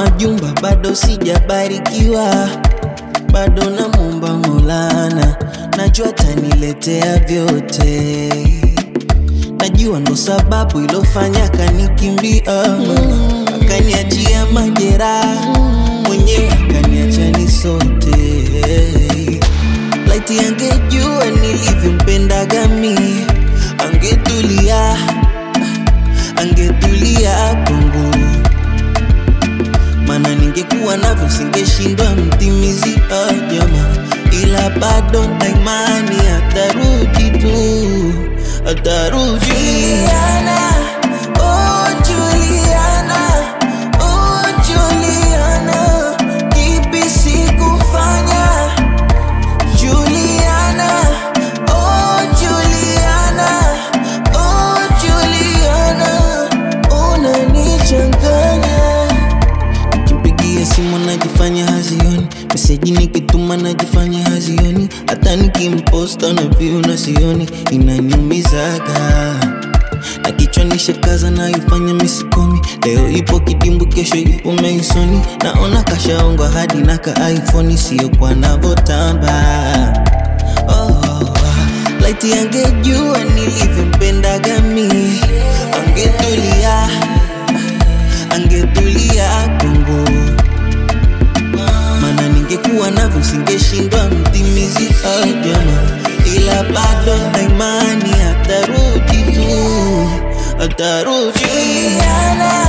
majumba bado sijabarikiwa, bado namwomba Maulana, najua taniletea vyote. Najua ndo sababu ilofanya kanikimbia mama, akaniachia majeraha mwenyewe, akaniacha ni sote. Laiti angejua nilivyompendaga mi, angetulia, angetulia kwangu maana ningekuwa navyo singeshindwa mtimizi ah, jamaa, ila bado na imani atarudi tu, atarudi. Juliana, oh Juliana, oh Juliana, kipi sikufanya? Juliana, oh Juliana, oh Juliana, unanichanganya Nikimpigia simu najifanya hazioni, meseji nikituma najifanya hazioni, hata nikimposta na view na sioni, inaniumizaga na kichwa nishakaza naifanya misikomi. Leo ipo kidimbu, kesho ipo meisoni, naona kashaongwa hadi na ka iPhone, sio kwa navotamba oh, laiti angejua nilivyompendaga mi, angetulia angetulia kwangu, maana ningekuwa navyo singeshindwa mtimizi ah, jamaa, ila bado na imani atarudi tu, atarudi. Juliana,